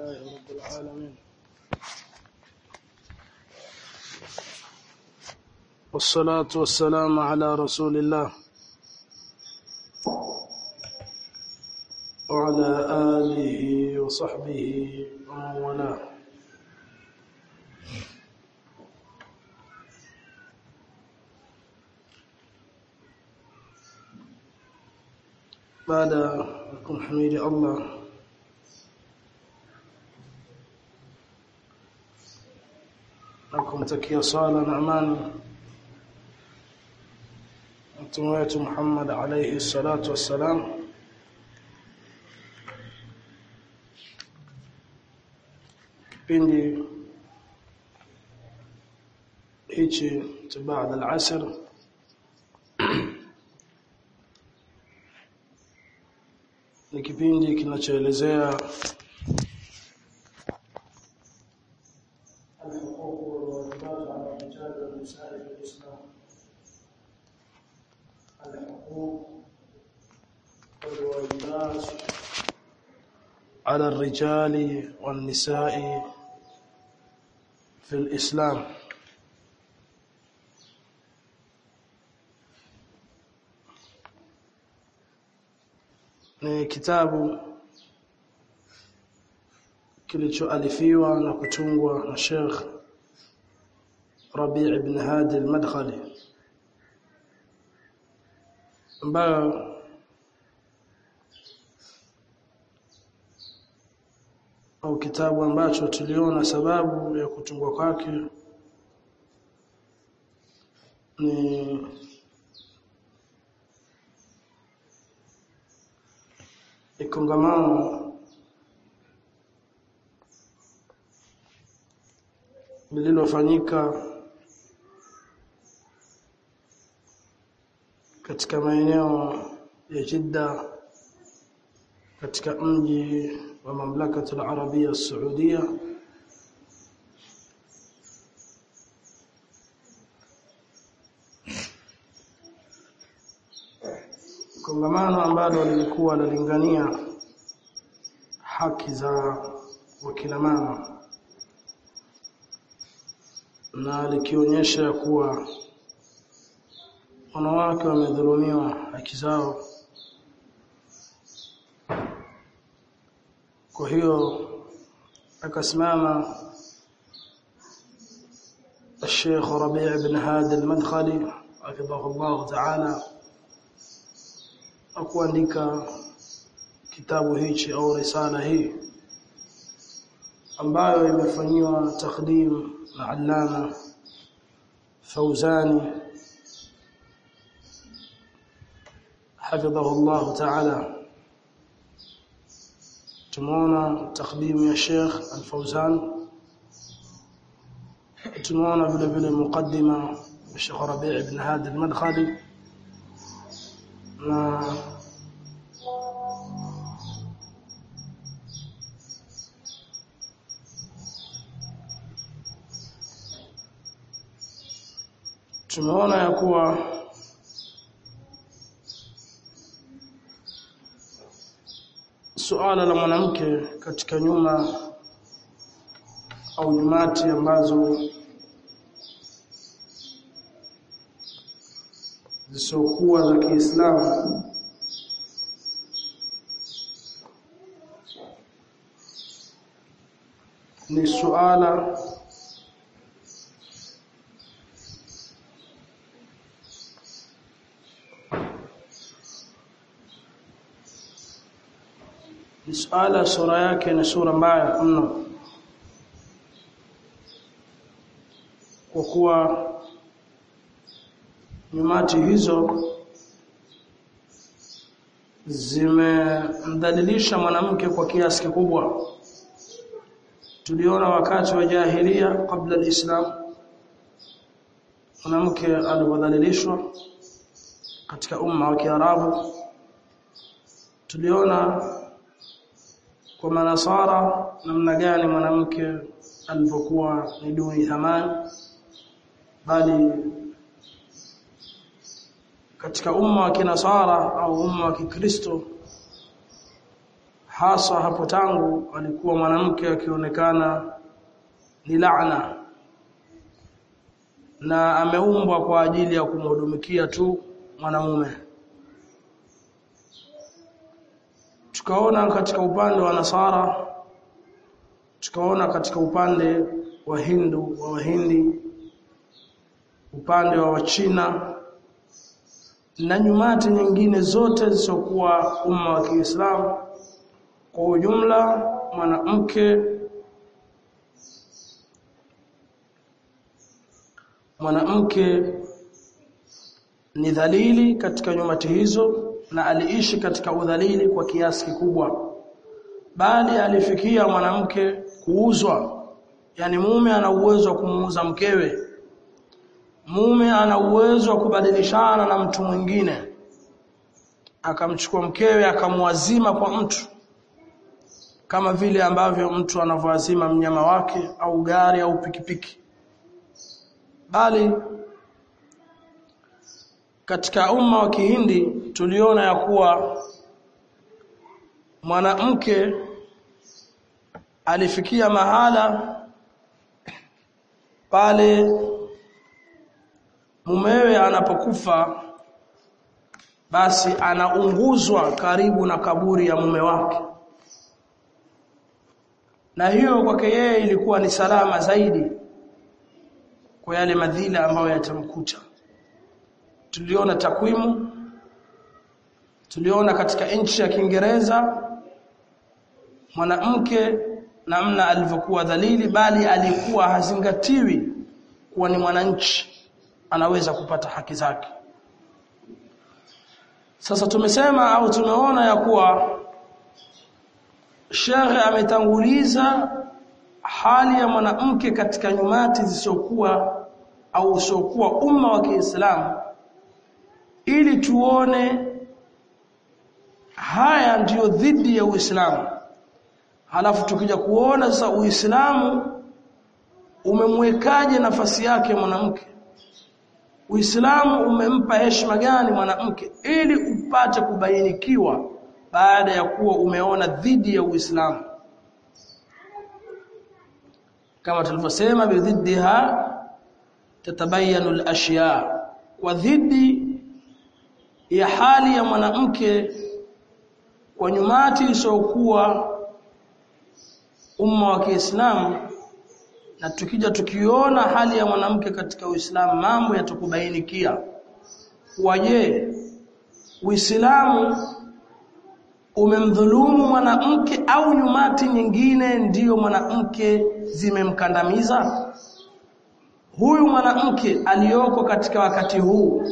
لله رب العالمين والصلاة والسلام على رسول الله وعلى آله وصحبه ومن والاه baada ya kumhimidi Allah na kumtakia sala na amani mtume wetu Muhammad alayhi salatu wassalam kipindi hichi cha baada al-asr ni kipindi kinachoelezea على الرجال والنساء في الإسلام ni kitabu kilichoalifiwa na kutungwa na Sheikh Rabi' ibn Hadi al-Madkhali ambayo au kitabu ambacho tuliona sababu ya kutungwa kwake ni kongamano lililofanyika katika maeneo ya Jidda katika mji wa mamlaka al-Arabia Saudia kongamano ambalo lilikuwa lalingania haki za wakina mama na likionyesha kuwa wanawake wamedhulumiwa haki zao kwa hiyo akasimama الشيخ ربيع بن هادي المدخلي حفظه الله تعالى akuandika kitabu hichi au risala hii ambayo imefanyiwa takdim na Allama Fauzani حفظه الله تعالى tumeona takdim ya Sheikh Al-Fauzan tumeona vile vile mukaddima ya Sheikh Rabi' ibn Hadi Al-Madkhali na tumeona ya kuwa suala la mwanamke katika nyuma au nyumati ambazo zisiokuwa za Kiislamu ni suala ni suala sura yake ni sura mbaya mno kwa kuwa nyumati hizo zimemdhalilisha mwanamke kwa kiasi kikubwa tuliona wakati wa jahilia kabla alislam mwanamke alidhalilishwa katika umma wa Kiarabu tuliona kwa manasara namna gani mwanamke alipokuwa ni duni thamani bali katika umma wa kinasara au umma wa kikristo hasa hapo tangu alikuwa mwanamke akionekana ni laana na ameumbwa kwa ajili ya kumhudumikia tu mwanamume tukaona katika upande wa nasara tukaona katika upande wa hindu wa wahindi upande wa wachina na nyumati nyingine zote zisizokuwa umma wa Kiislamu kwa ujumla mwanamke mwanamke ni dhalili katika nyumati hizo na aliishi katika udhalili kwa kiasi kikubwa bali alifikia mwanamke kuuzwa yani mume ana uwezo wa kumuuza mkewe mume ana uwezo wa kubadilishana na mtu mwingine akamchukua mkewe akamwazima kwa mtu kama vile ambavyo mtu anavyoazima mnyama wake au gari au pikipiki bali katika umma wa Kihindi tuliona ya kuwa mwanamke alifikia mahala pale mumewe anapokufa basi anaunguzwa karibu na kaburi ya mume wake na hiyo kwake yeye ilikuwa ni salama zaidi kwa yale madhila ambayo yatamkuta tuliona takwimu tuliona katika nchi ya Kiingereza mwanamke namna alivyokuwa dhalili bali alikuwa hazingatiwi kuwa ni mwananchi anaweza kupata haki zake sasa tumesema au tumeona ya kuwa Sheikh ametanguliza hali ya mwanamke katika nyumati zisizokuwa au usiokuwa umma wa Kiislamu ili tuone haya ndiyo dhidi ya Uislamu halafu tukija kuona sasa Uislamu umemwekaje nafasi yake mwanamke Uislamu umempa heshima gani mwanamke ili upate kubainikiwa baada ya kuwa umeona dhidi ya Uislamu kama tulivyosema bidhiddiha tatabayanu al-ashya kwa dhidi ya hali ya mwanamke kwa nyumati isiyokuwa umma wa Kiislamu na tukija tukiona hali ya mwanamke katika Uislamu mambo yatakubainikia waje Uislamu umemdhulumu mwanamke au nyumati nyingine ndiyo mwanamke zimemkandamiza huyu mwanamke aliyoko katika wakati huu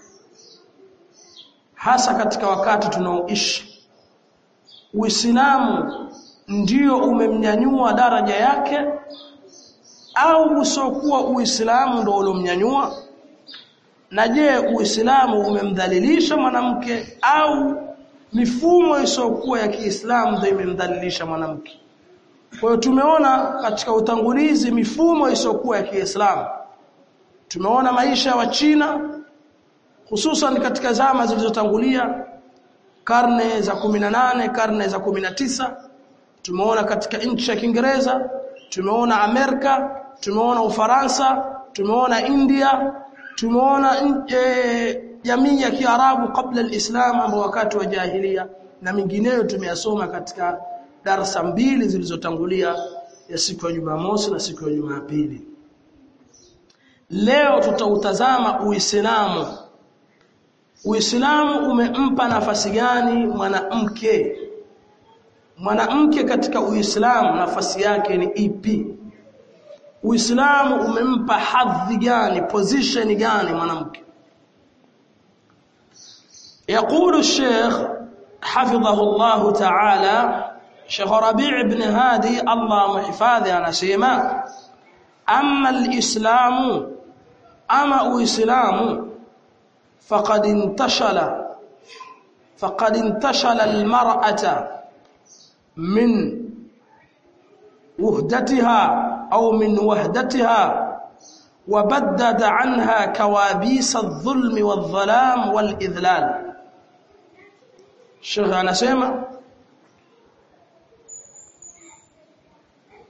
hasa katika wakati tunaoishi Uislamu ndiyo umemnyanyua daraja yake au usiokuwa Uislamu ndio uliomnyanyua na je Uislamu umemdhalilisha mwanamke au mifumo isiyokuwa ya Kiislamu ndio imemdhalilisha mwanamke kwa hiyo tumeona katika utangulizi mifumo isiyokuwa ya Kiislamu tumeona maisha ya Wachina hususan katika zama zilizotangulia karne za 18 karne za 19 tumeona katika nchi ya Kiingereza tumeona Amerika tumeona Ufaransa tumeona India tumeona jamii ya Kiarabu kabla alislam ambao wakati wa jahilia na mingineyo tumeyasoma katika darasa mbili zilizotangulia ya siku ya Jumamosi na siku ya Jumapili leo tutautazama Uislamu Uislamu umempa nafasi gani mwanamke mwanamke katika Uislamu nafasi yake ni ipi Uislamu umempa hadhi gani position gani mwanamke يقول الشيخ حفظه الله تعالى شيخ ربيع بن هادي الله محفاظه انا سيما اما الاسلام اما اسلام فقد انتشل فقد انتشل المرأة من وهدتها أو من وهدتها وبدد عنها كوابيس الظلم والظلام والإذلال الشيخ anasema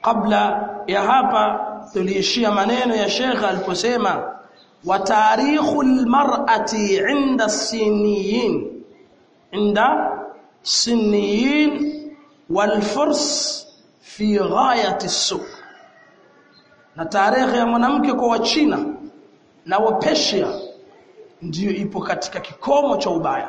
kabla ya hapa tuliishia maneno ya Sheikh aliposema wa tarikhul mar'ati 'inda siniyin 'inda siniyin wal furs fi ghayati as na tarehe ya mwanamke kwa wachina na wapersia ndiyo ipo katika kikomo cha ubaya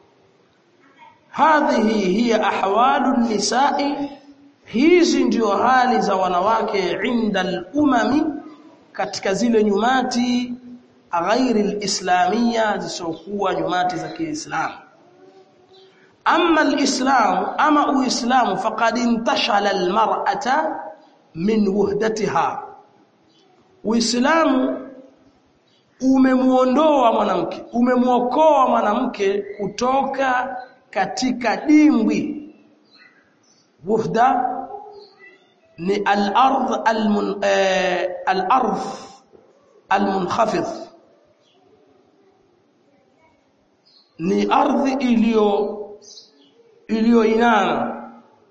hadhihi hiya ahwalu nisai hizi ndio hali za wanawake inda al-umami katika zile nyumati ghairi al-islamia zisokuwa nyumati za Kiislamu amma al-islam ama uislamu faqad intashala al-mar'ata min wuhdatiha uislamu umemuondoa mwanamke umemuokoa mwanamke kutoka katika dimbwi wuhda ni al-ardh al-mun eh, al-ardh al-munkhafidh ni ardhi iliyo iliyoinama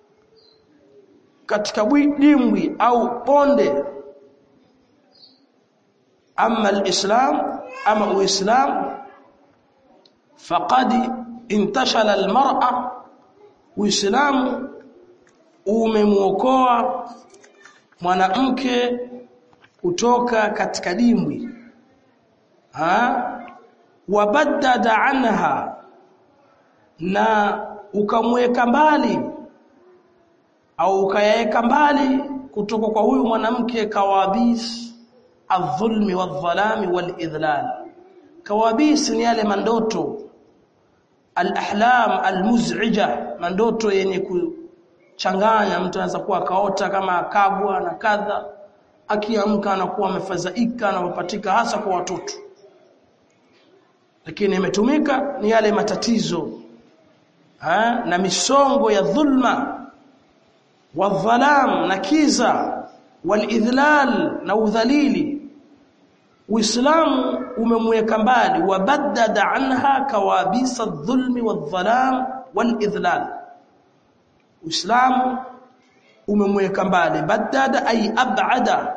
katika dimbwi au ponde ama al-islam ama uislam faqad intashala al-mar'a uislamu umemuokoa mwanamke kutoka katika dimbwi ha wabaddada anha na ukamweka mbali au ukayaweka mbali kutoka kwa huyu mwanamke kawabis adh-dhulmi wadh-dhalami wal-idlal kawabis ni yale mandoto al-ahlam al-muz'ija mandoto yenye kuchanganya mtu anaweza kuwa akaota kama akagwa na kadha akiamka anakuwa amefadhaika anapatika hasa kwa watoto lakini imetumika ni yale matatizo ha? na misongo ya dhulma wadhalam na kiza walidhlal na udhalili uislamu umemweka mbali wabaddada anha kawabisa dhulmi wadhalam walidhlal uislamu umemweka mbali baddada ay ab'ada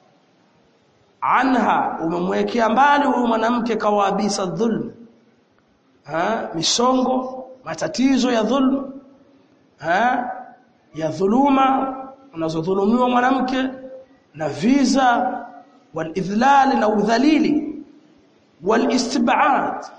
anha umemwekea mbali huyu mwanamke kawabisa dhulm ha misongo matatizo ya dhulm ha ya dhuluma unazodhulumiwa mwanamke na visa walidhlal na udhalili walistib'ad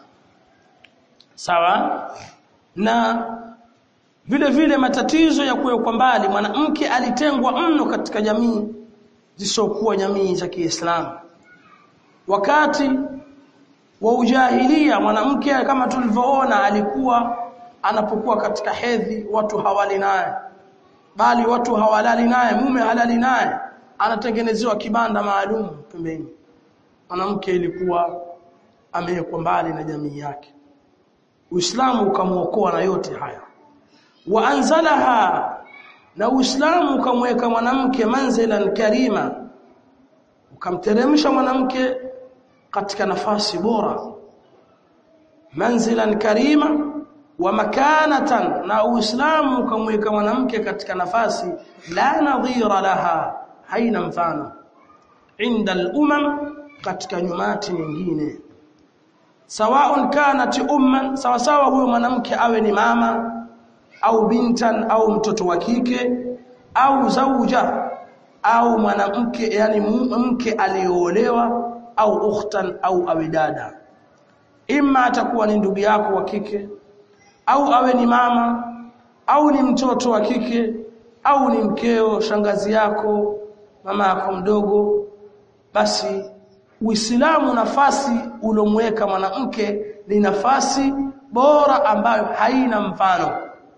sawa na vile vile matatizo ya kuwekwa mbali mwanamke alitengwa mno katika jamii zisokuwa jamii za Kiislamu wakati wa ujahilia mwanamke kama tulivyoona alikuwa anapokuwa katika hedhi watu hawali naye bali watu hawalali naye mume halali naye anatengenezewa kibanda maalum pembeni mwanamke ilikuwa amewekwa mbali na jamii yake Uislamu ukamuokoa na yote haya wa anzalaha na Uislamu ukamweka mwanamke manzilan karima ukamteremsha mwanamke katika nafasi bora manzilan karima wa makanatan na Uislamu ukamweka mwanamke katika nafasi la nadhira laha haina mfano inda al-umam katika nyumati nyingine sawaun kanat umman sawa sawa huyo mwanamke awe ni mama au bintan au mtoto wa kike au zauja au mwanamke yani mke aliyoolewa au ukhtan au awe dada imma atakuwa ni ndugu yako wa kike au awe ni mama au ni mtoto wa kike au ni mkeo shangazi yako mama yako mdogo basi Uislamu nafasi ulomweka mwanamke ni nafasi bora ambayo haina mfano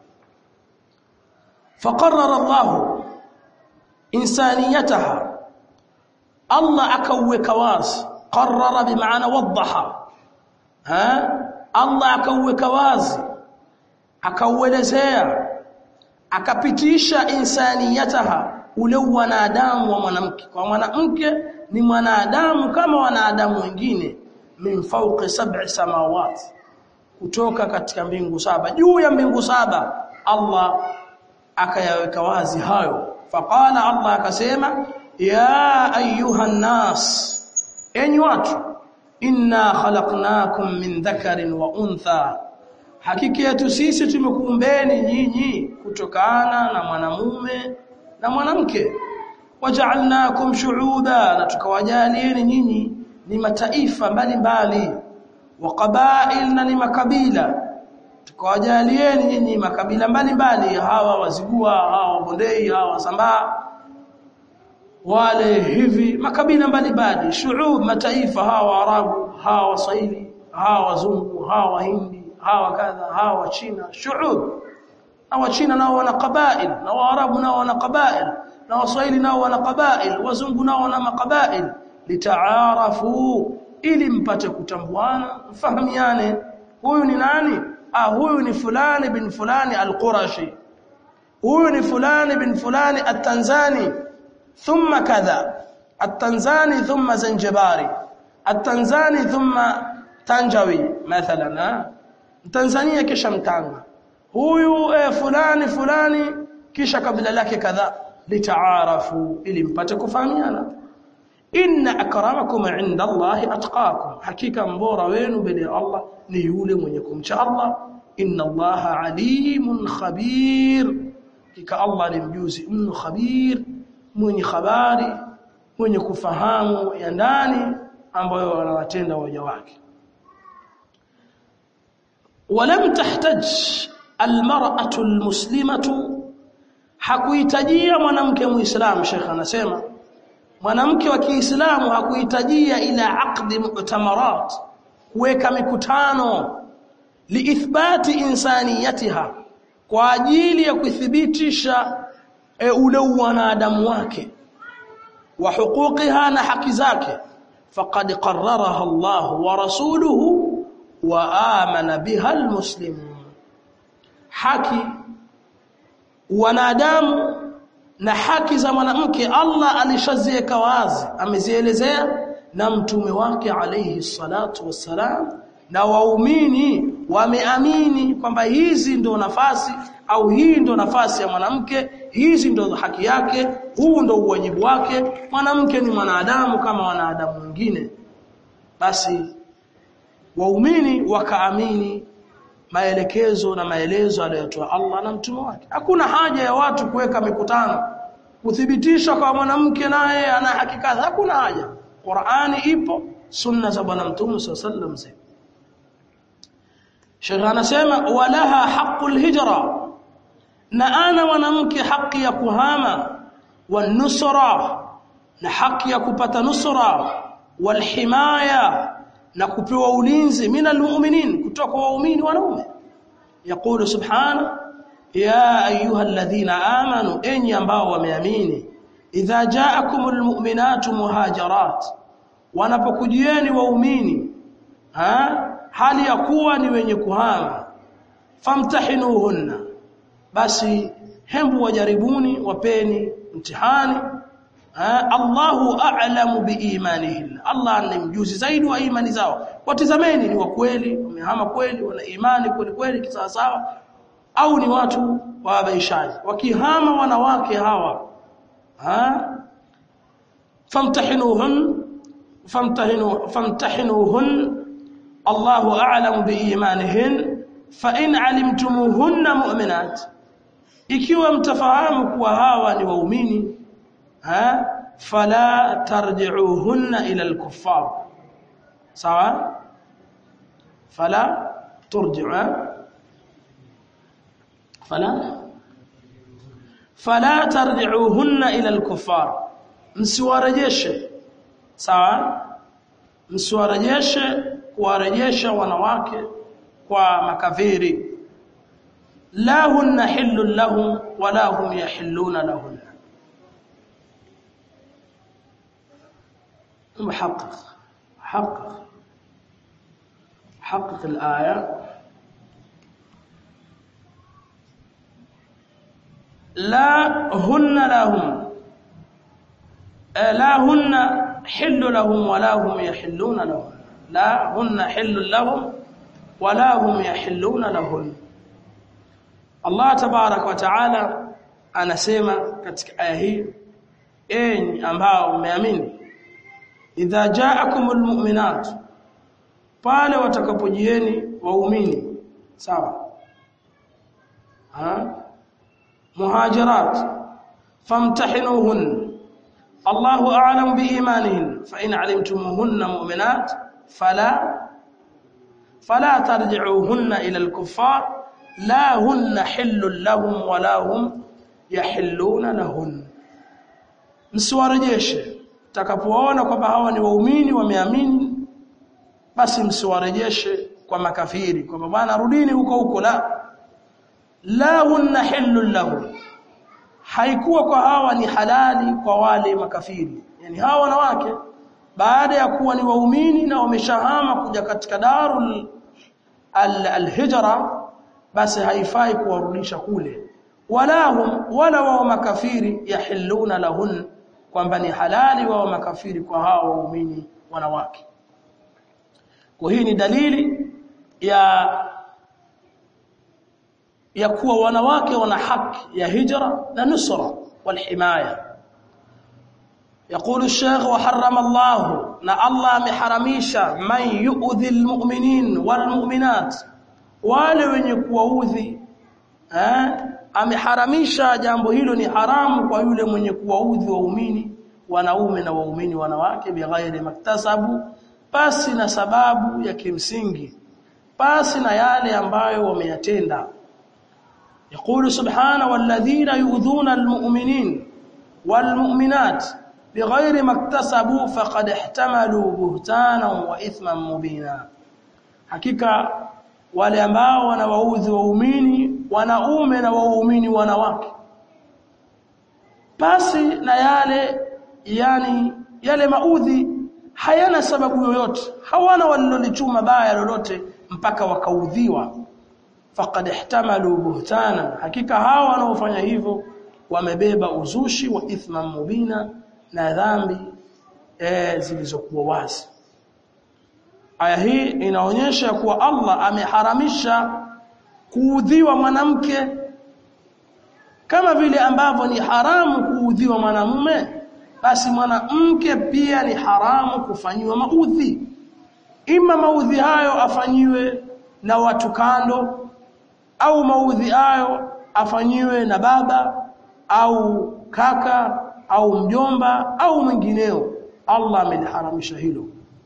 فقرر الله انسانيتها الله akaweka wazi qarrara bimaana wadhaha ha Allah akaweka wazi akauelezea akapitisha insaniyataha ule wanadamu wa mwanamke kwa mwanamke ni mwanadamu kama wanadamu wengine min fawqi sab'i samawati kutoka katika mbingu saba juu ya mbingu saba Allah akayaweka wazi hayo faqala Allah akasema ya ayuha nas enyi watu inna khalaqnakum min dhakarin wa untha hakika yetu sisi tumekuumbeni nyinyi kutokana na mwanamume na mwanamke waja'alnakum shu'uba na tukawajalieni nyinyi ni mataifa mbalimbali wa qabail na ni makabila tukawajalieni nyinyi makabila mbalimbali hawa wazigua hawa bondei hawa wasambaa wale hivi makabila mbalimbali shu'ub mataifa hawa arabu hawa waswahili hawa wazungu hawa wahindi hawa kadha hawa china shu'ub na wachina nao wana qabail na waarabu nao wana qabail na waswahili nao wana qabail wazungu nao wana maqabail litaarafu ili mpate kutambuana mfahamiane huyu ni nani ah huyu ni fulani bin fulani al-qurashi huyu ni fulani bin fulani at-tanzani thumma kadha at-tanzani thumma zanjibari at-tanzani thumma tanjawi mathalan Tanzania kisha mtanga huyu eh, fulani fulani kisha kabila lake kadha litaarafu ili mpate kufahamiana inna akramakum inda Allahi atqakum hakika mbora wenu mbele ya Allah ni yule mwenye kumcha Allah inna Allaha alimun khabir hakika Allah ni mjuzi mno khabir mwenye habari mwenye kufahamu ya ndani ambayo wanawatenda waja wake ولم تحتج المرأة المسلمة hakuhitajia mwanamke muislamu Sheikh anasema mwanamke wa Kiislamu hakuhitajia ila aqdi mu'tamarat kuweka mikutano liithbati insaniyatiha kwa ajili ya kuthibitisha e, ule wanadamu wake wa huquqiha na haki zake faqad qarraraha Allah wa rasuluhu wa amana biha almuslimun haki wanadamu na haki za mwanamke Allah alishaziweka wazi amezielezea na mtume wake alayhi salatu wassalam na waumini wameamini kwamba hizi ndo nafasi au hii ndo nafasi ya mwanamke hizi ndo haki yake huu ndo uwajibu wake mwanamke ni mwanadamu kama wanadamu wengine basi waumini wakaamini maelekezo na maelezo aliyotoa Allah na mtume wake hakuna haja ya watu kuweka mikutano kuthibitisha kwa mwanamke naye ana hakika hakuna haja Qur'ani ipo sunna za bwana mtume sallallahu alaihi Sheikh anasema walaha haqqul hijra na ana mwanamke haki ya kuhama wanusra na haki ya kupata nusra walhimaya na kupewa ulinzi minal mu'minin kutoka kwa waumini wanaume yaqulu subhana ya ayuha alladhina amanu enyi ambao wameamini idha ja'akumul mu'minatu muhajirat wanapokujieni waumini ha hali ya kuwa ni wenye kuhama famtahinuhunna basi hembu wajaribuni wapeni mtihani Allahu a'lamu biimanihin Allah ni mjuzi zaidi wa imani zao watizameni ni wa kweli wamehama kweli wana imani kweli kweli kisawasawa au ni watu wabaishaji wakihama wanawake hawa ha famtahinuhun famtahinu famtahinuhun Allahu a'lamu biimanihin fa in alimtumuhunna mu'minat ikiwa mtafahamu kuwa hawa ni waumini ha fala tarji'uhunna ila al-kuffar sawa fala turji'u fala fala tarji'uhunna ila al-kuffar msiwarejeshe sawa msiwarejeshe kuwarejesha wanawake kwa makafiri la hunna hillun lahum wala hum yahilluna lahunna محقق حقق حقق الآية لا هن لهم لا هن حل لهم ولا هم يحلون لهم لا هن حل لهم ولا هم يحلون لهن الله تبارك وتعالى anasema katika aya hii enyi ambao mmeamini idha ja'akumul mu'minat pale watakapojieni waumini sawa ha muhajirat famtahinuhun Allahu a'lam biimanihin fa in 'alimtumuhunna mu'minat fala fala tarji'uhunna ila al-kuffar la hunna hillun lahum wa la hum yahilluna lahun msiwarejeshe takapoona kwamba hawa ni waumini wameamini basi msiwarejeshe kwa makafiri kwamba bwana rudini huko huko la la hunna hillun lahum haikuwa kwa hawa ni halali kwa wale makafiri yani hawa wanawake baada ya kuwa ni waumini na wameshahama kuja katika darul al-hijra basi haifai kuwarudisha kule wala hum wala wao makafiri yahilluna lahun kwamba ni halali wao makafiri kwa hao waumini wanawake kwa hii ni dalili ya ya kuwa wanawake wana haki ya hijra na nusra walhimaya يقول الشيخ وحرم الله نا الله محرمisha man yu'dhi almu'minin walmu'minat wale wenye kuwaudhi eh ameharamisha jambo hilo ni haramu kwa yule mwenye kuwaudhi waumini wanaume na waumini wanawake bighairi maktasabu pasi na sababu ya kimsingi pasi na yale ambayo wameyatenda يقول سبحانه والذين يؤذون المؤمنين والمؤمنات بغير ما اكتسبوا فقد احتملوا بهتانا واثما مبينا hakika wale ambao wanawaudhi waumini wanaume na waumini wanawake basi na yale yani yale maudhi hayana sababu yoyote hawana walilolichuma baya lolote mpaka wakaudhiwa faqad ihtamalu buhtana hakika hawa wanaofanya hivyo wamebeba uzushi wa ithma mubina na dhambi eh zilizokuwa wazi aya hii inaonyesha kuwa Allah ameharamisha kuudhiwa mwanamke kama vile ambavyo ni haramu kuudhiwa mwanamume basi mwanamke pia ni haramu kufanyiwa maudhi ima maudhi hayo afanyiwe na watu kando au maudhi hayo afanyiwe na baba au kaka au mjomba au mwingineo Allah ameliharamisha hilo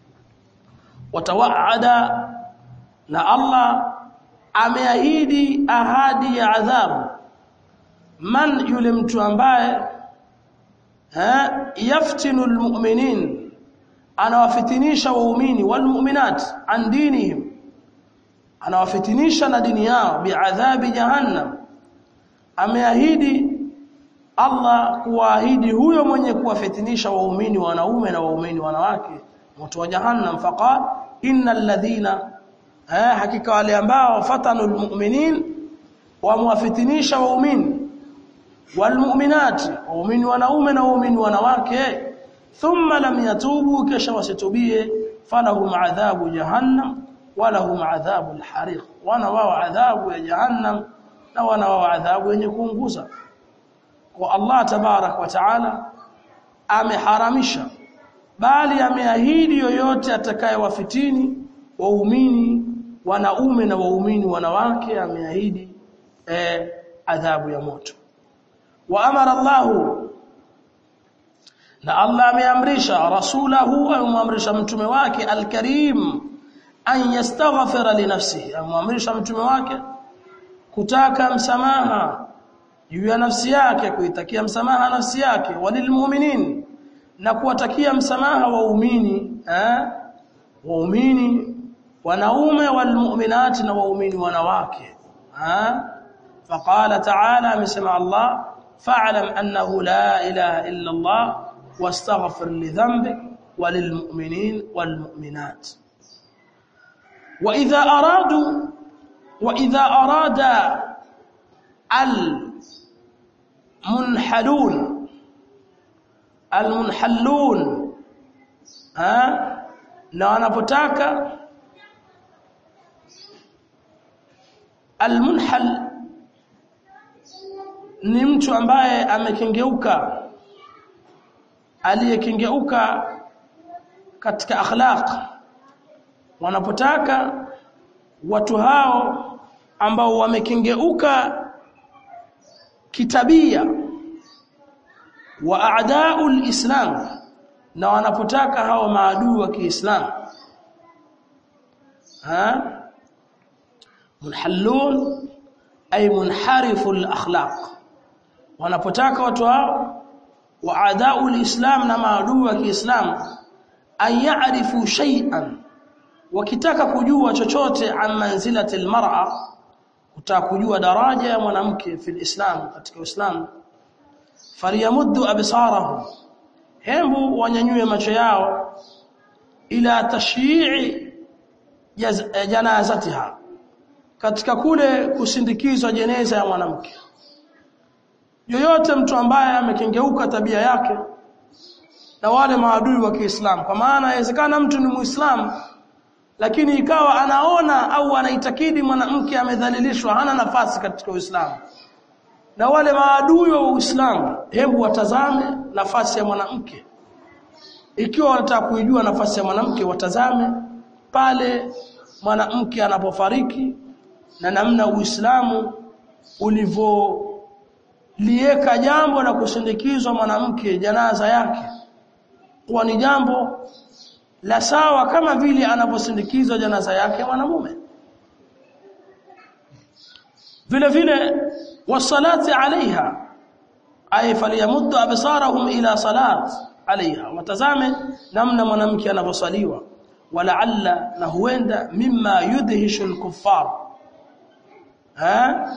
watawaada na Allah ameahidi ahadi ya adhabu man yule mtu ambaye ha yaftinu almu'minin anawafitinisha waumini walmu'minat an dinihim anawafitinisha na dini yao biadhabi jahannam ameahidi Allah kuahidi huyo mwenye kuwafitinisha waumini wanaume na waumini wanawake moto wa jahannam faqal innal ladhina eh hakika wale ambao fatanu almu'minin wamwafitinisha waumini walmu'minati waumini wanaume na waumini wanawake thumma lam yatubu kisha wasitubie falahum adhabu jahannam walahum adhabu alhariq wana wao adhabu ya jahannam na wana wao adhabu yenye kuunguza kwa Allah tabarak wa taala ameharamisha bali ameahidi yoyote atakayewafitini waumini wanaume na waumini wanawake ameahidi eh, adhabu ya moto wa amara Allah na Allah ameamrisha rasulahu amemamrisha mtume wake alkarim an yastaghfira li nafsihi amemamrisha mtume wake kutaka msamaha juu ya nafsi yake kuitakia msamaha nafsi yake walilmu'minin na kuwatakia msamaha waumini eh waumini wanaume walmu'minati na waumini wanawake eh faqala ta'ala amesema Allah fa'lam annahu la ilaha illa Allah wastaghfir li dhanbik walilmu'minin walmu'minat wa idha aradu wa idha arada al munhalun almunhallun ha na wanapotaka almunhal ni mtu ambaye amekengeuka aliyekengeuka katika akhlaq wanapotaka watu hao ambao wamekengeuka kitabia wa a'da'ul islam na wanapotaka hao maadui wa Kiislamu ha munhallun ay munhariful akhlaq wanapotaka watu hao wa a'da'ul islam na maadui wa Kiislamu an ya'rifu shay'an wakitaka kujua chochote an manzilati almar'a kutaka kujua daraja ya mwanamke fil islam katika uislamu faliyamuddu absarahum hembu wanyanyue macho yao ila tashyi'i janazatiha katika kule kusindikizwa jeneza ya mwanamke yoyote mtu ambaye amekengeuka tabia yake na wale maadui wa Kiislamu kwa maana inawezekana mtu ni Muislamu lakini ikawa anaona au anaitakidi mwanamke amedhalilishwa hana nafasi katika Uislamu na wale maadui wa Uislamu hebu watazame nafasi ya mwanamke ikiwa wanataka kuijua nafasi ya mwanamke watazame pale mwanamke anapofariki na namna Uislamu ulivyolieka jambo la kusindikizwa mwanamke janaza yake kuwa ni jambo la sawa kama vile anavyosindikizwa janaza yake mwanamume vile vile wasalati alaiha ay falyamuddu absarahum ila salat alaiha watazame namna mwanamke anavyosaliwa walaalla na huenda mimma yudhishu alkuffar ha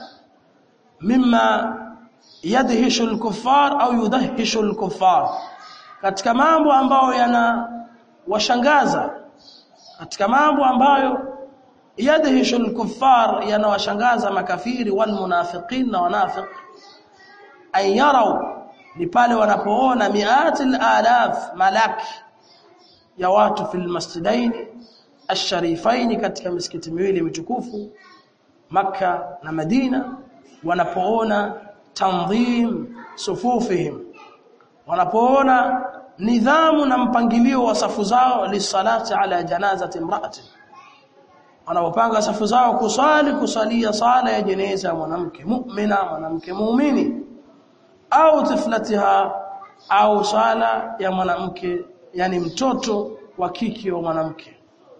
mimma yadhishu alkuffar au yudhishu alkuffar katika mambo ambayo yana washangaza katika mambo ambayo yadhishu alkuffar yanawashangaza makafiri wal munafiqin na wanafiq ay yarau ni pale wanapoona miat alaf malaki ya watu fil masjidain asharifain katika misikiti miwili mitukufu maka na Madina wanapoona tanzim sufufihim wanapoona nidhamu na mpangilio wa safu zao lisalati ala janazati imraati wanapopanga safu zao kusali kusalia sala ya jeneza ya mwanamke mu'mina mwanamke muumini au tiflatiha au sala ya mwanamke yani mtoto wa kike wa mwanamke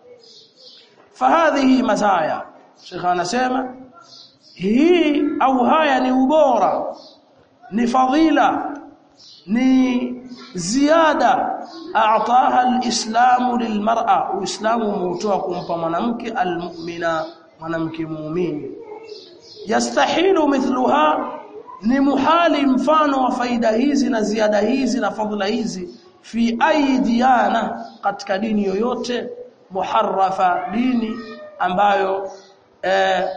fahadhihi mazaya Sheikh anasema hii au haya ni ubora ni fadhila ni ziada aataha alislamu lilmar'a uislamu umeutoa kumpa mwanamke almu'mina mwanamke muumini yastahilu mithluha ni muhali mfano wa faida hizi na ziada hizi na fadhila hizi fi aidiyana katika dini yoyote muharrafa dini ambayo eh,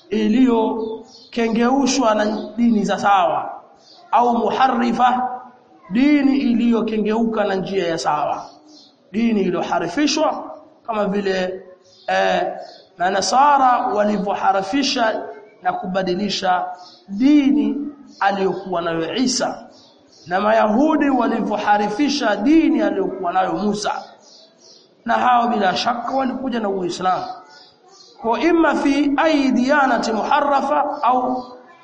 iliyokengeushwa na dini za sawa au muharrifa dini iliyokengeuka na njia ya sawa dini iliyoharifishwa kama vile eh, na nasara walivyoharifisha na kubadilisha dini aliyokuwa nayo Isa na mayahudi walivyoharifisha dini aliyokuwa nayo Musa na hao bila shaka walikuja na Uislamu kwa imma fi ay diyanati muharrafa au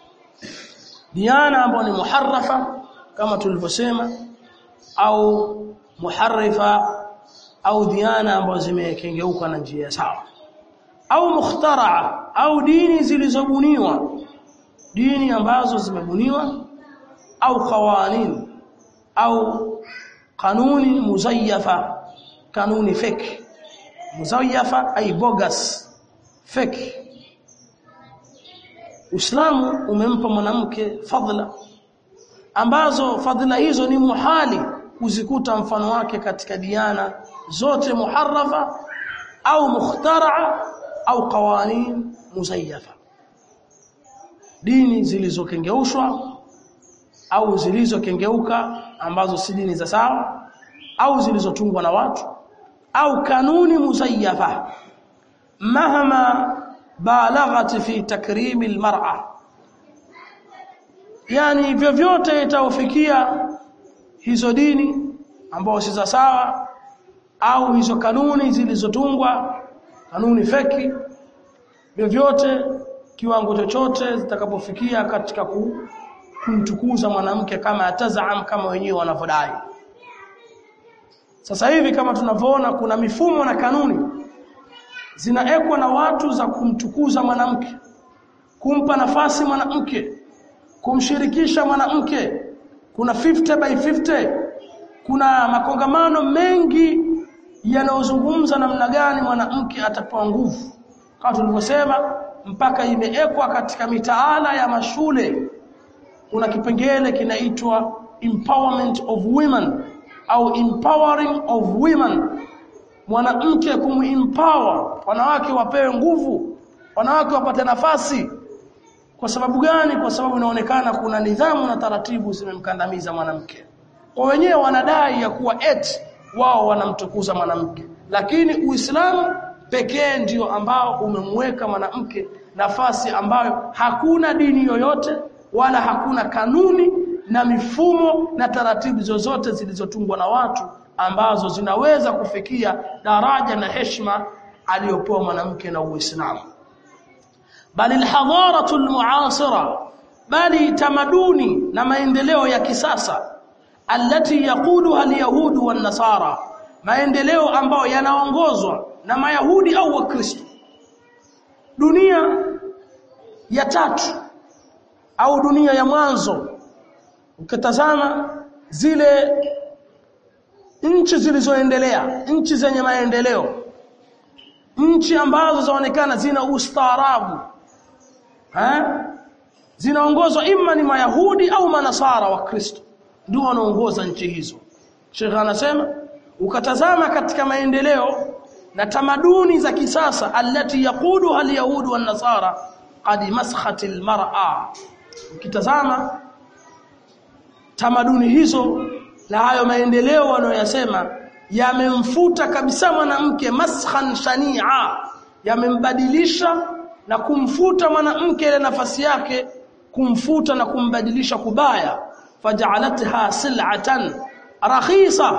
diana ambayo ni muharrafa kama tulivyosema au muharrifa au diana ambazo zimekengeuka na njia sawa au mukhtaraa au dini zilizobuniwa dini ambazo zimebuniwa au qawanin au kanuni muzayyafa kanuni fake muzayyafa ay bogus fake Uislamu umempa mwanamke fadhila ambazo fadhila hizo ni muhali kuzikuta mfano wake katika diana zote muharrafa au mukhtaraa au qawanin muzayyafa dini zilizokengeushwa au zilizokengeuka ambazo si dini za sawa au zilizotungwa na watu au kanuni muzayyafa mahama balaghat fi takrim almar'a yani vyovyote itaofikia hizo dini ambao si za sawa au hizo kanuni zilizotungwa kanuni feki vyovyote kiwango chochote zitakapofikia katika ku, kumtukuza mwanamke kama atazaam kama wenyewe wanavyodai sasa hivi kama tunavyoona kuna mifumo na kanuni zinaekwa na watu za kumtukuza mwanamke kumpa nafasi mwanamke kumshirikisha mwanamke kuna 50 by 50 kuna makongamano mengi yanayozungumza namna gani mwanamke atapewa nguvu kama tulivyosema mpaka imeekwa katika mitaala ya mashule kuna kipengele kinaitwa empowerment of women au empowering of women mwanamke kumempower wanawake wapewe nguvu wanawake wapate nafasi kwa sababu gani kwa sababu inaonekana kuna nidhamu na taratibu zimemkandamiza mwanamke kwa wenyewe wanadai ya kuwa eti wao wanamtukuza mwanamke lakini uislamu pekee ndio ambao umemweka mwanamke nafasi ambayo hakuna dini yoyote wala hakuna kanuni na mifumo na taratibu zozote zilizotungwa na watu ambazo zinaweza kufikia daraja na heshima aliyopewa mwanamke na Uislamu bali alhadharatu almuasira bali tamaduni na maendeleo ya kisasa alati yaquduha alyahudu wan nasara maendeleo ambayo yanaongozwa na mayahudi au wakristo dunia ya tatu au dunia ya mwanzo ukitazama zile nchi zilizoendelea nchi zenye maendeleo nchi ambazo zaonekana zina ustaarabu eh zinaongozwa imma ni mayahudi au manasara wa kristo ndio wanaongoza nchi hizo Sheikh anasema ukatazama katika maendeleo na tamaduni za kisasa alati yaquduha alyahudu wan nasara qad maskhat almar'a ukitazama tamaduni hizo na hayo maendeleo wanayoyasema yamemfuta kabisa mwanamke maskhan shania yamembadilisha na kumfuta mwanamke ile nafasi yake kumfuta na kumbadilisha kubaya faj'alatha sil'atan rakhisa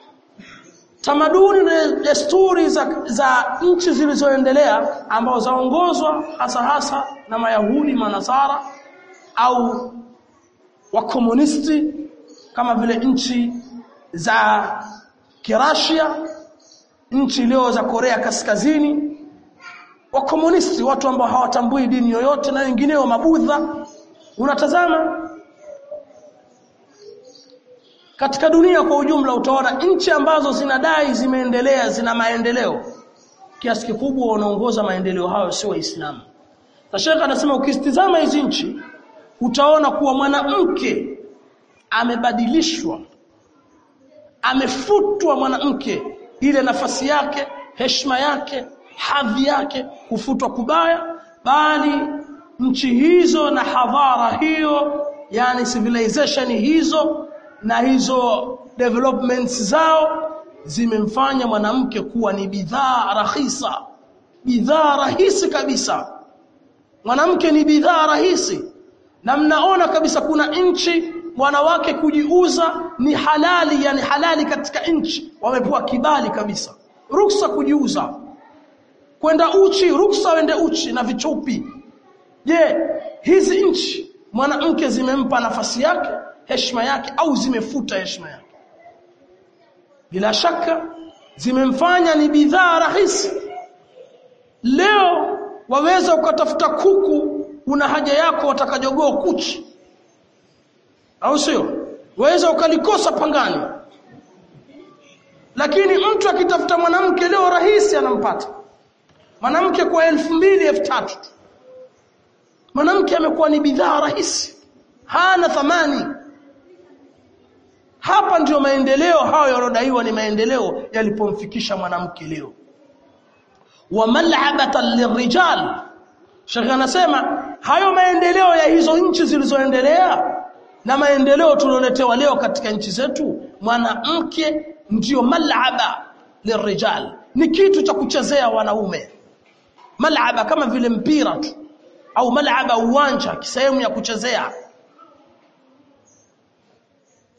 tamaduni na desturi za, za nchi zilizoendelea ambao zaongozwa hasa hasa na mayahudi manasara au wakomunisti kama vile nchi za Kirasia nchi leo za Korea Kaskazini wakomunisti watu ambao hawatambui dini yoyote na wengineo mabudha unatazama katika dunia kwa ujumla utaona nchi ambazo zinadai zimeendelea zina maendeleo kiasi kikubwa wanaongoza maendeleo hayo sio waislamu na Sheikh anasema ukistizama hizi nchi utaona kuwa mwanamke amebadilishwa amefutwa mwanamke ile nafasi yake heshima yake hadhi yake kufutwa kubaya bali nchi hizo na hadhara hiyo yani civilization hizo na hizo developments zao zimemfanya mwanamke kuwa ni bidhaa rahisa bidhaa rahisi kabisa mwanamke ni bidhaa rahisi na mnaona kabisa kuna nchi wanawake kujiuza ni halali yani halali katika nchi wamepewa kibali kabisa ruksa kujiuza kwenda uchi ruksa wende uchi na vichupi je hizi nchi mwanamke zimempa nafasi yake heshima yake au zimefuta heshima yake bila shaka zimemfanya ni bidhaa rahisi leo waweza ukatafuta kuku una haja yako watakajogoo kuchi au sio waweza ukalikosa pangani lakini mtu akitafuta mwanamke leo rahisi anampata mwanamke kwa elfu mbili elfu tatu mwanamke amekuwa ni bidhaa rahisi hana thamani hapa ndiyo maendeleo hayo yanodaiwa ni maendeleo yalipomfikisha mwanamke leo wa mal'abatan lirijal Sheikh anasema hayo maendeleo ya hizo nchi zilizoendelea na maendeleo tulioletewa leo katika nchi zetu mwanamke ndiyo mal'aba lirijal ni kitu cha kuchezea wanaume mal'aba kama vile mpira tu au mal'aba uwanja sehemu ya kuchezea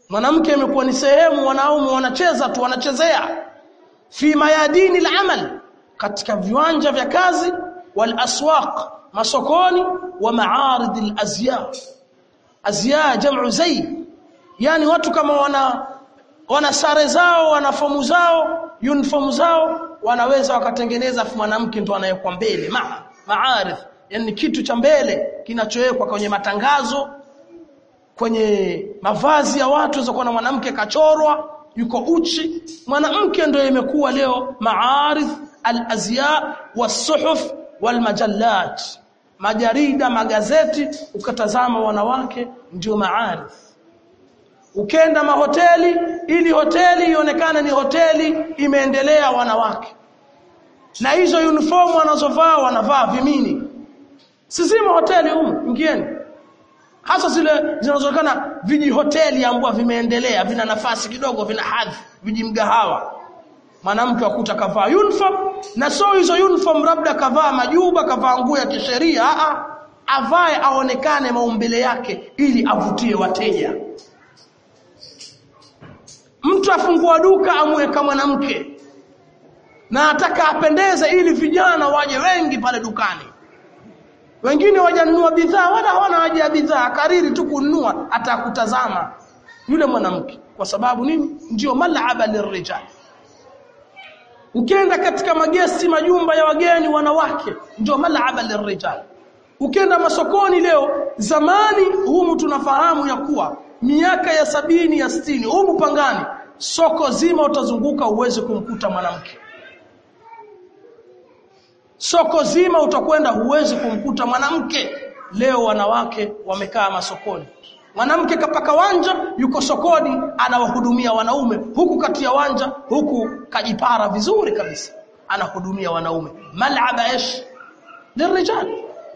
mwanamke imekuwa ni sehemu wanaume wanacheza tu wanachezea fi mayadini al-amal katika viwanja vya kazi wal aswaq masokoni wa ma'arid al-azya azya jam'u zay yani watu kama wana wana sare zao wana fomu zao uniform zao wanaweza wakatengeneza mwanamke ndo anayekuwa mbele ma maarif yani kitu cha mbele kinachowekwa kwenye matangazo kwenye mavazi ya watu za na mwanamke kachorwa yuko uchi mwanamke ndio imekuwa leo maarif al-azya was-suhuf wal-majallat majarida magazeti ukatazama wanawake ndio maarif ukenda mahoteli ili hoteli ionekane ni hoteli imeendelea wanawake na hizo uniform wanazovaa wanavaa vimini sizima hoteli humu ingieni hasa zile zinazoonekana viji hoteli ambao vimeendelea vina nafasi kidogo vina hadhi viji mgahawa mwanamke akuta kavaa uniform na sio hizo uniform labda kavaa majuba kavaa nguo ya kisheria a avae aonekane maumbile yake ili avutie wateja mtu afungua duka amweka mwanamke na ataka apendeze ili vijana waje wengi pale dukani wengine wajanunua bidhaa wala hawana haja ya bidhaa kariri tu kununua atakutazama yule mwanamke kwa sababu nini ndio mal'aba lirrijal ukienda katika magesti majumba ya wageni wanawake ndio mal'aba lirrijal ukienda masokoni leo zamani humu tunafahamu ya kuwa miaka ya sabini ya sitini humu pangani soko zima utazunguka uweze kumkuta mwanamke soko zima utakwenda huwezi kumkuta mwanamke leo wanawake wamekaa masokoni mwanamke kapaka wanja yuko sokoni anawahudumia wanaume huku kati ya wanja huku kajipara vizuri kabisa anahudumia wanaume mal'aba ish lirijal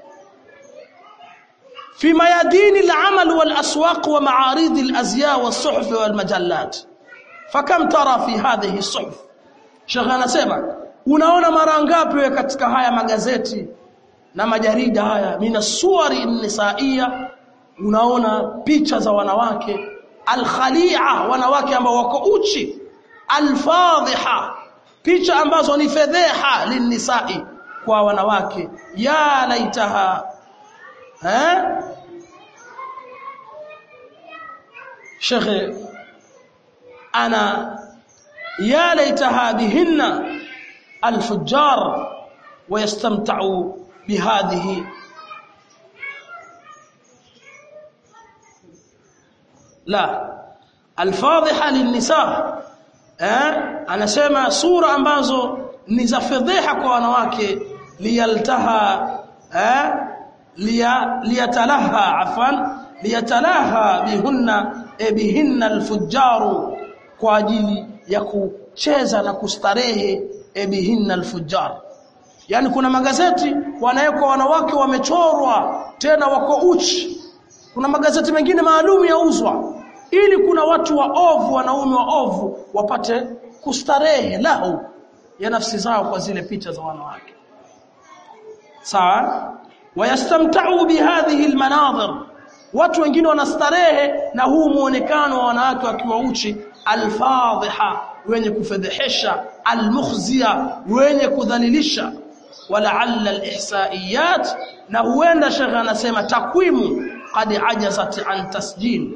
في ميادين العمل والأسواق ومعارض الأزياء والصحف والمجلات فكم ترى في هذه الصحف شيخنا سema unaona mara ngapi katika haya magazeti na majarida haya mina suwari nisaia unaona picha za wanawake alkhalia wanawake ambao wako uchi alfadhiha picha ambazo ni fedheha linisai kwa wanawake ya laitaha eh shekhe ana ya laita hadhihinna الفجار ويستمتعوا بهذه لا الفاضحه للنساء eh anasema sura ambazo ni za fedheha kwa wanawake liyaltaha eh liyatalaha afan liyatalaha bihunna e bihinna alfujjaru kwa ajili ya kucheza na kustarehe e bihinna alfujjar yani kuna magazeti wanawekwa wanawake wamechorwa tena wako uchi kuna magazeti mengine maalum yauzwa ili kuna watu waovu wanaume waovu wapate kustarehe lahu ya nafsi zao kwa zile picha za wanawake sawa wayastamta'u bihadhihi almanadhir watu wengine wanastarehe na huu muonekano wa wanawake wakiwa uchi alfadhiha wenye kufedhehesha almukhzia wenye kudhalilisha walaalla alihsaiyat na huenda shekha anasema takwimu qad ajazat an tasjil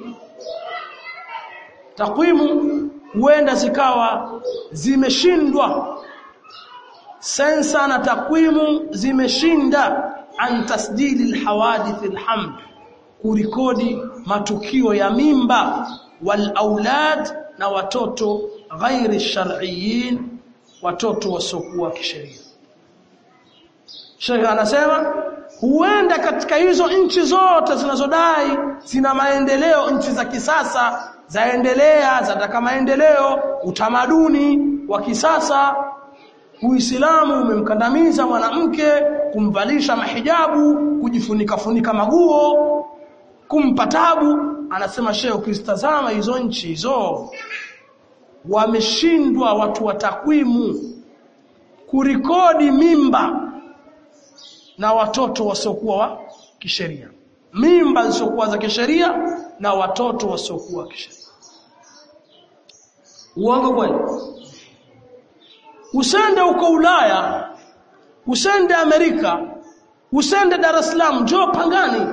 takwimu huenda zikawa zimeshindwa sensa na takwimu zimeshinda an tasjili alhawadith alhamd kurikodi matukio ya mimba wal aulad na watoto ghairi shar'iyyin watoto wasiokuwa kisheria Sheikh anasema huenda katika hizo nchi zote zinazodai zina maendeleo nchi za kisasa zaendelea zataka maendeleo utamaduni wa kisasa Uislamu umemkandamiza mwanamke kumvalisha mahijabu kujifunika funika maguo kumpa tabu anasema shehe ukizitazama hizo nchi hizo wameshindwa watu wa takwimu kurikodi mimba na watoto wasiokuwa wa kisheria mimba zisizokuwa za kisheria na watoto wasiokuwa kisheria uongo kweli usende uko Ulaya usende Amerika usende Dar es Salaam njoo Pangani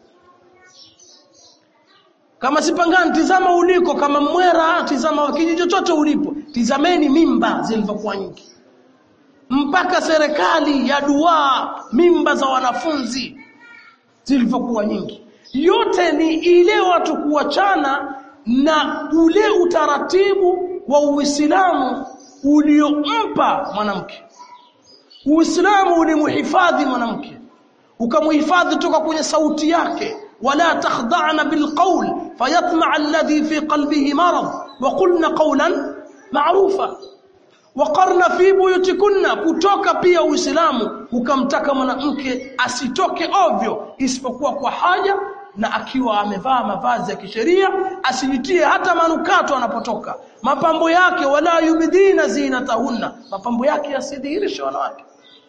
kama si Pangani tizama uliko kama Mwera tizama kijiji chochote ulipo tizameni mimba zilivyokuwa nyingi mpaka serikali ya dua mimba za wanafunzi zilivyokuwa nyingi yote ni ile watu kuachana na ule utaratibu wa Uislamu uliompa mwanamke Uislamu ulimhifadhi mwanamke ukamhifadhi toka kwenye sauti yake wala takhda'na bilqawl fayatma'a alladhi fi qalbihi marad wa qulna qawlan ma'rufa waqarna fi buyutikunna kutoka pia Uislamu ukamtaka mwanamke asitoke ovyo isipokuwa kwa haja na akiwa amevaa mavazi ya kisheria asijitie hata manukato anapotoka mapambo yake wala yubidina zinatahunna mapambo yake yasidhihirishe wanawake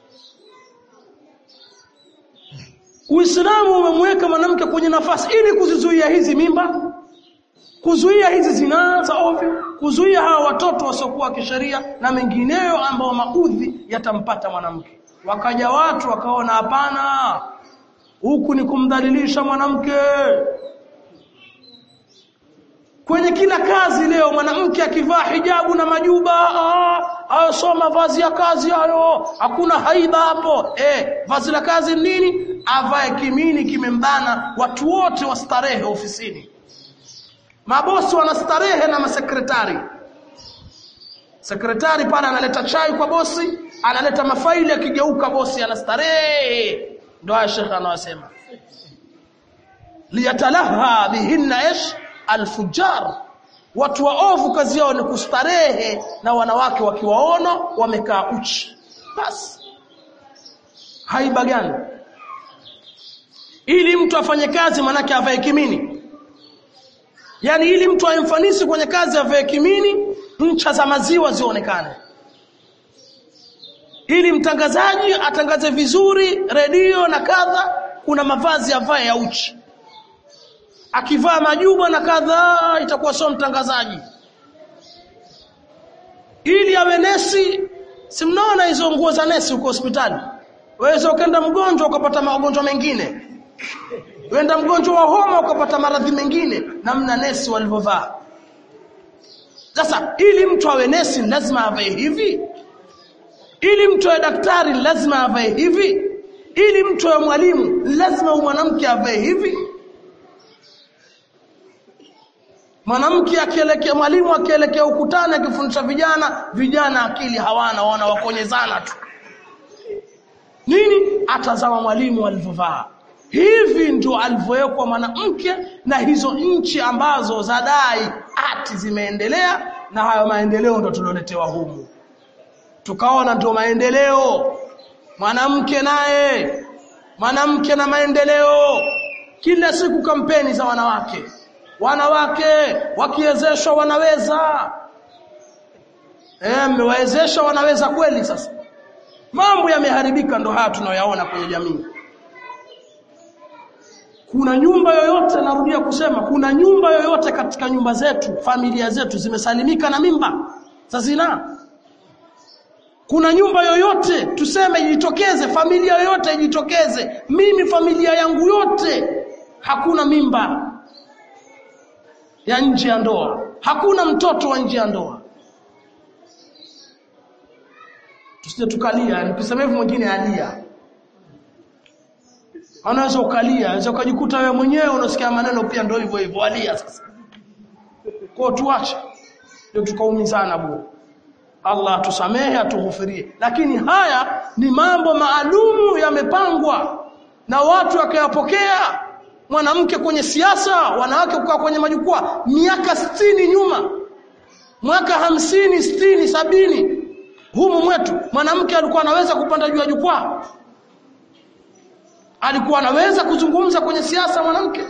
Uislamu umemweka mwanamke kwenye nafasi ili kuzizuia hizi mimba kuzuia hizi zinaa za ovyo kuzuia hawa watoto wasiokuwa kisheria na mengineyo ambao maudhi yatampata mwanamke wakaja watu wakaona hapana huku ni kumdhalilisha mwanamke kwenye kila kazi leo mwanamke akivaa hijabu na majuba hayo sio mavazi ya kazi hayo hakuna haiba hapo eh vazi la kazi nini avae kimini kimembana watu wote wastarehe ofisini mabosi wanastarehe na masekretari sekretari pale analeta chai kwa bosi analeta mafaili akigeuka bosi anastarehe ndio haya shekha anawasema liyatalaha bihinna ish alfujar watu waovu kazi yao ni kustarehe na wanawake wakiwaona wamekaa uchi basi haiba gani ili mtu afanye kazi manake avae kimini yani ili mtu aimfanisi kwenye kazi avae kimini ncha za maziwa zionekane ili mtangazaji atangaze vizuri redio na kadha kuna mavazi avae ya uchi akivaa majuba na kadhaa itakuwa sio mtangazaji ili awe nesi si mnaona hizo nguo za nesi huko hospitali waweza ukenda mgonjwa ukapata magonjwa mengine wenda mgonjwa wa homa ukapata maradhi mengine namna nesi walivyovaa sasa ili mtu awe nesi lazima avae hivi ili mtu awe daktari lazima avae hivi ili mtu awe mwalimu lazima mwanamke avae hivi mwanamke akielekea mwalimu akielekea ukutani akifundisha vijana vijana akili hawana wana wakonyezana tu nini atazama mwalimu alivyovaa hivi ndio alivyowekwa mwanamke na hizo nchi ambazo zadai ati zimeendelea na hayo maendeleo ndo tulioletewa humu tukaona ndio maendeleo mwanamke naye mwanamke na maendeleo kila siku kampeni za wanawake wanawake wakiwezeshwa wanaweza eh mmewawezesha wanaweza kweli sasa mambo yameharibika ndo haya tunayoyaona kwenye jamii kuna nyumba yoyote narudia kusema kuna nyumba yoyote katika nyumba zetu familia zetu zimesalimika na mimba za zinaa kuna nyumba yoyote tuseme ijitokeze familia yoyote ijitokeze mimi familia yangu yote hakuna mimba ya nje ya ndoa hakuna mtoto wa nje ya ndoa tusije tukalia nikisema hivyo mwingine alia anaweza ukalia unaweza ukajikuta wewe mwenyewe unasikia maneno pia ndio hivyo hivyo alia sasa kwa tuache ndio tukaumizana bure Allah atusamehe atughufirie lakini haya ni mambo maalumu yamepangwa na watu wakayapokea mwanamke kwenye siasa wanawake kukaa kwenye majukwaa miaka sitini nyuma mwaka hamsini sitini sabini humu mwetu mwanamke alikuwa anaweza kupanda juu ya jukwaa alikuwa anaweza kuzungumza kwenye siasa mwanamke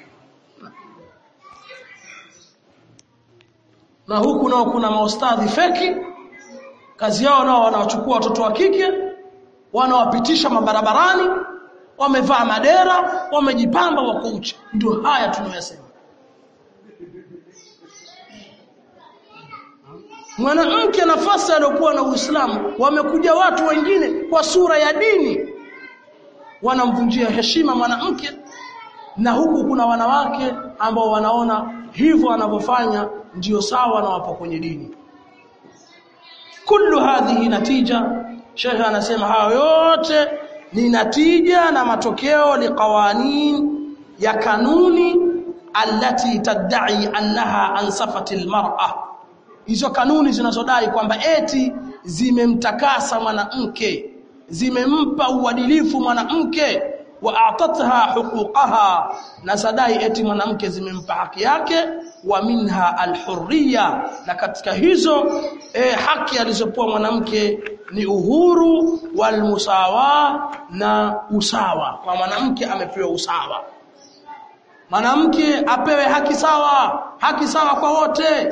na huku nao kuna maustadhi feki kazi yao nao wanawachukua watoto wa kike wanawapitisha mabarabarani wamevaa madera wamejipamba wako uchi ndio haya tunayosema mwanamke nafasi aliyokuwa na Uislamu wamekuja watu wengine kwa sura ya dini wanamvunjia heshima mwanamke na huku kuna wanawake ambao wanaona hivyo anavyofanya ndiyo sawa na wapo kwenye dini kullu hadhihi natija Sheikh anasema hayo yote ni natija na matokeo liqawanin ya kanuni allati tadai annaha ansafati almar'a hizo kanuni zinazodai kwamba eti zimemtakasa mwanamke zimempa uadilifu mwanamke wa atatha huquqaha na sadai eti mwanamke zimempa haki yake wa minha alhurriya na katika hizo eh, haki alizopewa mwanamke ni uhuru walmusawa na usawa kwa mwanamke amepewa usawa mwanamke apewe haki sawa haki sawa kwa wote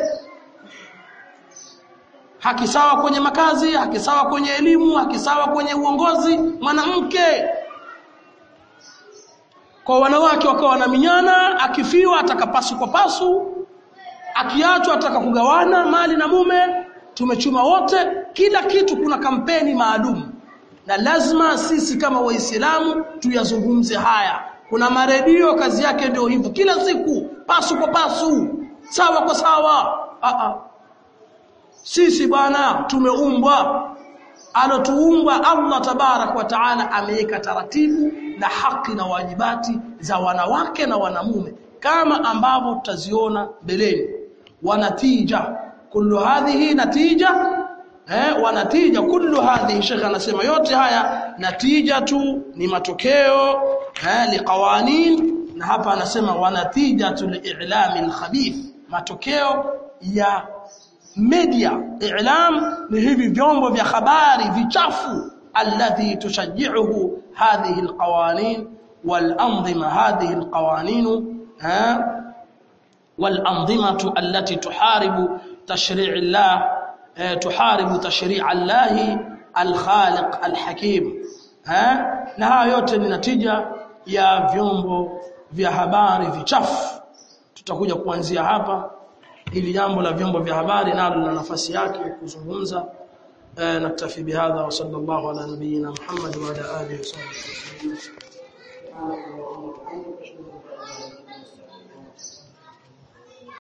haki sawa kwenye makazi haki sawa kwenye elimu haki sawa kwenye uongozi mwanamke kwa wanawake wakawa wanaminyana akifiwa atakapasu kwa pasu akiachwa ataka kugawana mali na mume tumechuma wote kila kitu kuna kampeni maalum na lazima sisi kama waislamu tuyazungumze haya kuna maredio kazi yake ndio hivyo kila siku pasu kwa pasu sawa kwa sawa a a sisi bwana tumeumbwa alotuumba Allah tabarak wa taala ameweka taratibu na haki na wajibati za wanawake na wanamume kama ambavyo tutaziona mbeleni wanatija kullu hadhihi natija eh wanatija kullu hadhihi shekha anasema yote haya natija tu ni matokeo eh liqawanin na hapa anasema wanatijatu li'lami al-khabith matokeo ya media i'lam ni hivi vyombo vya habari vichafu alladhi tushajji'uhu hadhihi alqawanin walanzima hadhihi alqawanin walanzimatu allati tuharibu tashri' Allah tuharibu tashri' Allah alkhaliq alhakim na haya yote ni natija ya vyombo vya habari vichafu tutakuja kuanzia hapa ili jambo la vyombo vya habari nalo lina nafasi yake kuzungumza naktafi bihadha wa sallallahu ala nabiyyina Muhammad wa ala alihi wa sahbihi